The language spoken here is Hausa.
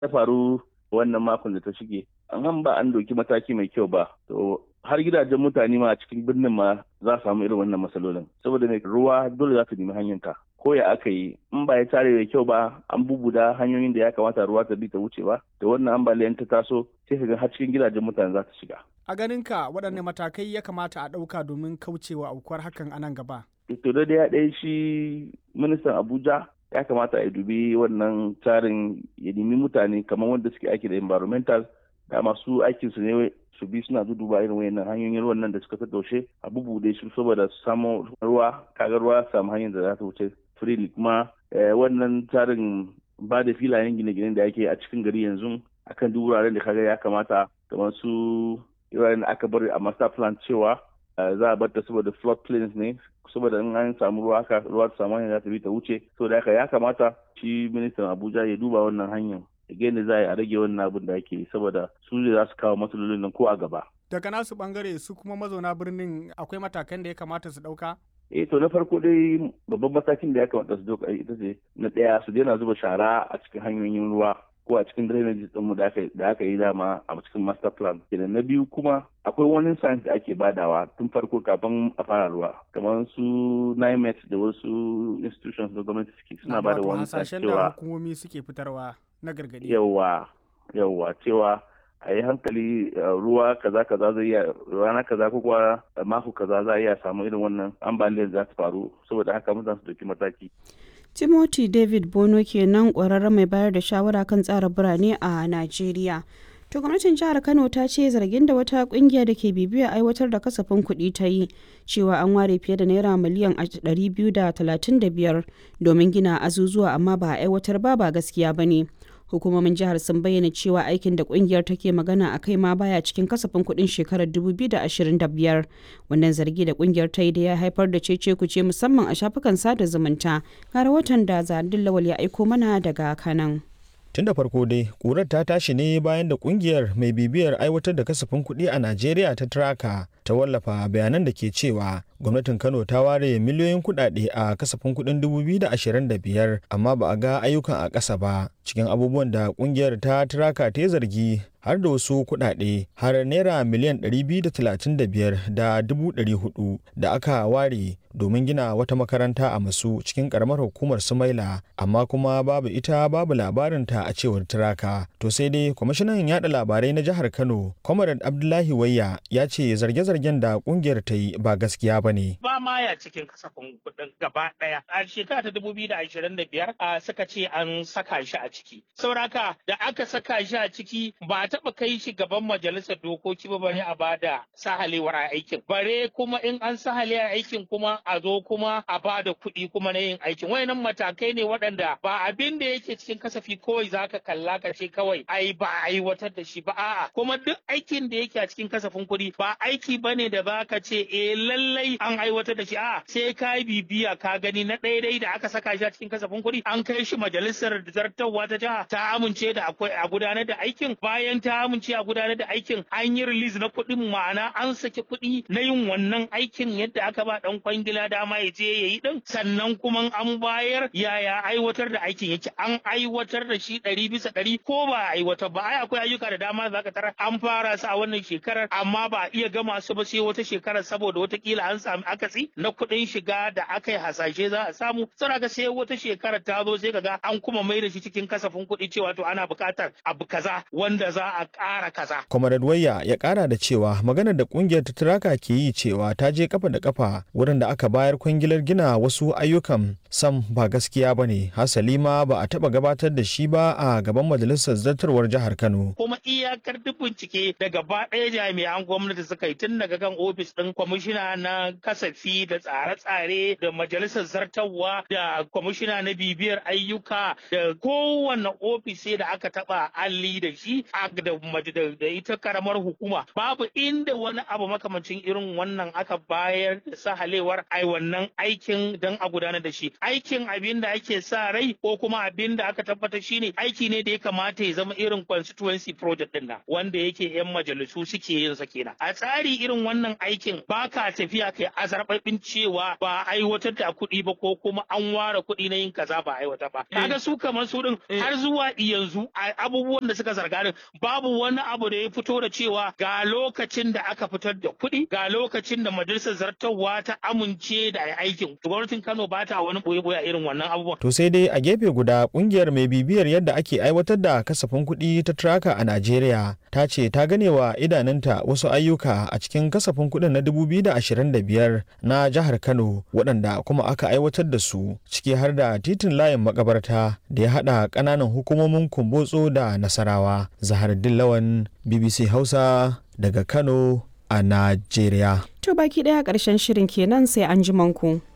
ta faru wannan makon da ta shige an ba an doki mataki mai kyau ba to har gidajen mutane ma a cikin birnin ma za su samu irin wannan matsalolin saboda mai ruwa dole za su nemi hanyarta ko ya aka yi in ba ya tare da kyau ba an bubuda hanyoyin da ya kamata ruwa ta bi ta wuce ba da wannan ambaliyan ta taso sai ka ga har cikin gidajen mutane za ta shiga a ganin ka waɗanne matakai ya kamata a ɗauka domin kaucewa aukuwar hakan a nan gaba to da ya ɗaya shi ministan abuja ya kamata a dubi wannan tsarin ya nemi mutane kamar wanda suke aiki da environmental da masu aikin su ne su bi suna duduba irin wayannan hanyoyin ruwan nan da suka tattaushe a bubude su saboda su samu ruwa kaga ruwa samu hanyar da za ta wuce freely kuma wannan tsarin ba da filayen gine-gine da ake a cikin gari yanzu akan duk wuraren da kaga ya kamata kamar su wuraren da aka bari a master plan cewa za a bar ta saboda flood plains ne saboda in an samu ruwa haka ruwa ta samu hanyar za ta bi ta wuce saboda haka ya kamata shi ministan abuja ya duba wannan hanyar again da za a rage wannan abin da ake saboda su ne za su kawo matsalolin nan ko a gaba. Daga nasu bangare su kuma mazauna birnin akwai matakan da ya kamata su ɗauka? Eh to na farko dai babban matakin da ya kamata su ɗauka ita ce na ɗaya su daina zuba shara a cikin hanyoyin ruwa ko a cikin drainage ɗinmu da aka yi dama a cikin master plan. Kenan na biyu kuma akwai wani science da ake badawa tun farko kafin a fara ruwa kamar su NIMET da wasu institutions da gwamnati suke suna bada wani science cewa hukumomi suke fitarwa na gargadi yawa yawa cewa a yi hankali ruwa kaza kaza zai iya rana kaza ko kuwa mako kaza za iya samu irin wannan ambaliyar za ta faru saboda haka mutane su dauki mataki timothy david bono kenan kwararren mai bayar da shawara kan tsara birane a najeriya To gwamnatin jihar Kano ta ce zargin da wata kungiya da ke bibiya aiwatar da kasafin kuɗi ta yi cewa an ware fiye da naira miliyan 235 domin gina azuzuwa amma ba a aiwatar ba ba gaskiya ba ne. Hukumomin jihar sun bayyana cewa aikin da kungiyar take magana a kai ma baya cikin kasafin kuɗin shekarar 2025. Wannan zargi da kungiyar ta yi da ya haifar da cece kuce musamman a shafukan sada zumunta. Ga rahoton da Zadin Lawal ya aiko mana daga Kanan. tun da farko dai kurar ta tashi ne bayan da kungiyar mai bibiyar aiwatar da kasafin kuɗi a najeriya ta traka ta wallafa bayanan da ke cewa gwamnatin kano ta ware miliyoyin kuɗaɗe a kasafin kuɗin 2025 amma ba a ga ayyukan a ƙasa ba cikin abubuwan da kungiyar ta traka ta zargi har da wasu kuɗaɗe har naira miliyan 235 da 400 da aka ware domin gina wata makaranta a masu cikin karamar hukumar sumaila amma kuma babu ita babu labarinta a cewar turaka to sai dai kwamishinan yada labarai na jihar kano comrade abdullahi wayya ya ce zarge-zargen da kungiyar ta yi ba gaskiya ba ne ba ma ya cikin kasafin kuɗin gaba ɗaya a shekara ta dubu biyu da ashirin da biyar suka ce an saka shi a ciki sauraka da aka saka shi a ciki ba a taɓa kai shi gaban majalisar dokoki ba bare a bada sahalewar aikin bare kuma in an sahale aikin kuma a zo kuma a ba da kuɗi kuma na yin aikin wayannan matakai ne waɗanda ba abin da yake cikin kasafi kawai zaka kalla ka ce kawai ai ba a aiwatar da shi ba a'a kuma duk aikin da yake a cikin kasafin kuɗi ba aiki bane da zaka ce eh lallai an aiwatar da shi a'a sai ka yi bibiya ka gani na ɗaya da aka saka shi a cikin kasafin kuɗi an kai shi majalisar zartarwa ta jiha ta amince da akwai a gudanar da aikin bayan ta amince a gudanar da aikin an yi release na kuɗin ma'ana an saki kuɗi na yin wannan aikin yadda aka ba ɗan kwangila gida dama ya je ya yi din sannan kuma an bayar yaya aiwatar da aikin yake an aiwatar da shi ɗari bisa ɗari ko ba a aiwatar ba ai akwai ayyuka da dama za ka tara an fara su a wannan shekarar amma ba a iya gama su ba sai wata shekarar saboda watakila an sami akasi na kuɗin shiga da aka yi hasashe za a samu saboda sai wata shekarar ta zo sai kaga an kuma mai da shi cikin kasafin kuɗi cewa to ana buƙatar abu kaza wanda za a ƙara kaza. Comrade Wayya ya ƙara da cewa maganar da ƙungiyar ta turaka ke yi cewa ta je kafa da kafa wurin da aka bayar kwangilar gina wasu ayyukan sam ba gaskiya ba ne hasali ma ba a taba gabatar da shi ba a gaban majalisar zartarwar jihar kano kuma iyakar duk bincike da gaba ɗaya jami'an gwamnati suka yi tun daga kan ofis ɗin kwamishina na kasafi da tsare-tsare da majalisar zartarwa da kwamishina na bibiyar ayyuka da kowane ofis da aka taba alli da shi da ita karamar hukuma babu inda wani abu makamancin irin wannan aka bayar da sahalewar ai wannan aikin don a gudanar da shi aikin abin da ake sa rai ko kuma abin da aka tabbatar shine aiki ne da ya kamata ya zama irin constituency project din nan wanda yake yan majalisu suke yin sa kenan a tsari irin irin wannan aikin ba ka tafiya kai azarbabin cewa ba aiwatar da kuɗi ba ko kuma an ware kuɗi na yin kaza ba aiwata ba kaga su kamar su din har zuwa yanzu abubuwan da suka zarga din babu wani abu da ya fito da cewa ga lokacin da aka fitar da kuɗi ga lokacin da majalisar zartarwa ta amince da aikin gwamnatin Kano ba ta wani boye-boye a irin wannan abubuwan to sai dai a gefe guda kungiyar mai bibiyar yadda ake aiwatar da kasafin kuɗi ta traka a Najeriya ta ce ta ganewa idanunta wasu ayyuka a cikin kasafin kuɗin na 2025 na jihar Kano waɗanda kuma aka aiwatar da su ciki har da titin layin makabarta da ya haɗa ƙananan hukumomin Kumbotso da Nasarawa. Zahar Dillawan BBC Hausa daga Kano a Najeriya. To baki ɗaya ƙarshen shirin kenan sai an ji manku.